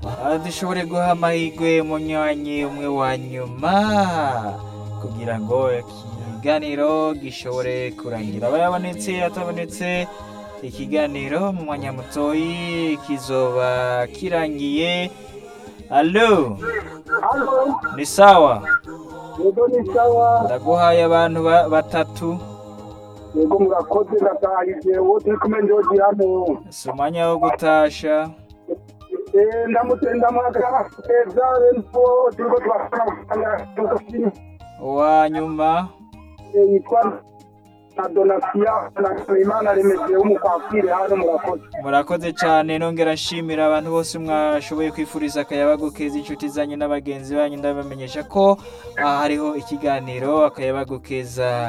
Ah, dushobore guha amahirwe umunywanyi umwe wa nyuma kugira ngo ikiganiro gishobore kurangira aba yabonetse atabonetse ikiganiro mu mwanya mutoyi kizoba kirangiye alo Halo, ni sawa yego ni sawa. ndaguhaye abantu ba- batatu Yego murakoze ndatahize uwo turi kumwe ndogi hano. si umwanya wo gutasha Eh, ndamutse ndamwaka keza rero turiko turakora mu uwa nyuma yitwa na Donatia na Imana remeze umukwafire hano murakoze. murakoze cyane nongera nshimira abantu bose mwashoboye kwifuriza akayabagu keza inshuti zanyu n'abagenzi banyu ndabamenyesha ko aha hariho ikiganiro akayabagu keza